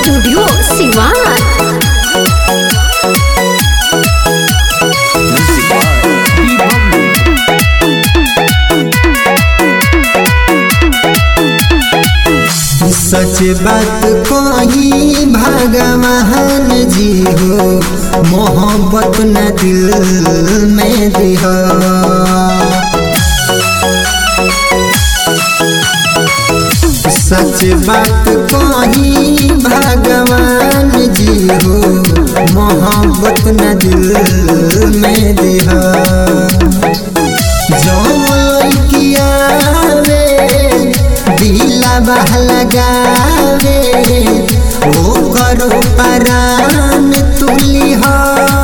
studio Siwan सच बात कही भगवान जी हो मोहब्बत न दिल में दिह सच बात कही भगवान जी हो मोहब्बत न दिल में दिह जौन किया दिला बह लगावे ओ करो परान तुली हो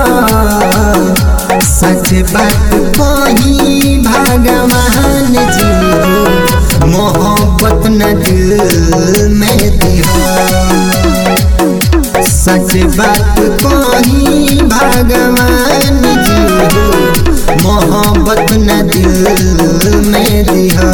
सच बात कही भगवान जी हो मोहब्बत न दिल में दिहा सच बात कही भगवान जी हो मोहब्बत न दिल में दिहा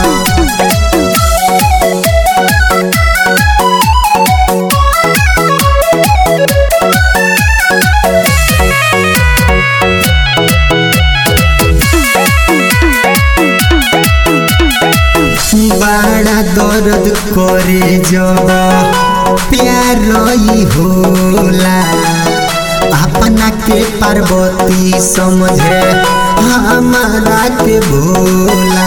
बड़ा दर्द करे जब प्यार ही होला अपना के पार्वती समझे हमारा के भोला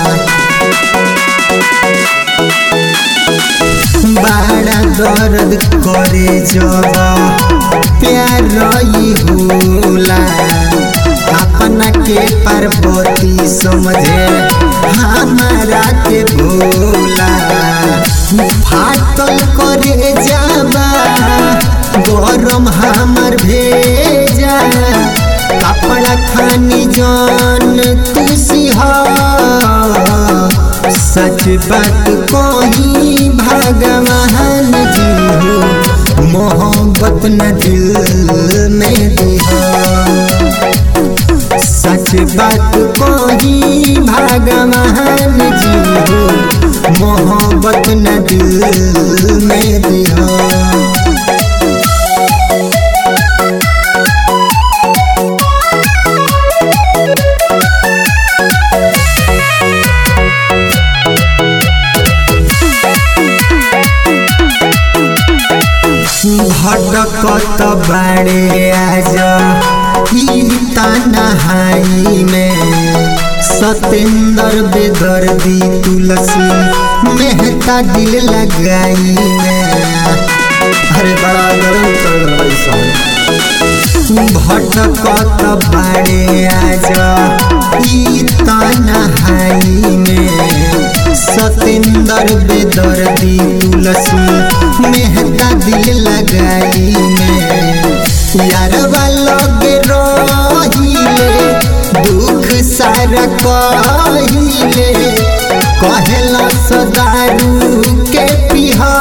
बड़ा दर्द करे जब प्यार ही होला अपना के पार्वती समझे हमारा के भोला फाटल करे जाबा गरम हमर भेजा कपड़ा खानी जान तुसी सच बात कही भगवान जी हो मोहब्बत न दिल में दिहा सच बात कही भगवान जी हो मोहब्बत न दिल में दिहा भटकत बाड़े आज तनहाई में सतेंद्र बेदर्दी तुलसी मेहता दिल लगाई में अरे बड़ा गरम चल रहा भटकत बाड़े आज तनहाई में सतेंद्र बेदर्दी तुलसी मेहता दिल लगाई में यार लगे रहिले दुख सारा कहिले कहला सदारू के पिहा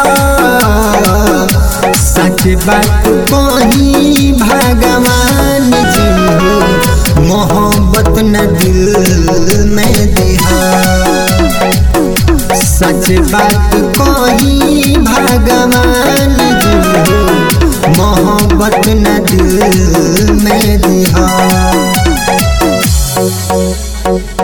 सच बात कही भगवान जी हो मोहब्बत न दिल में दिहा सच बात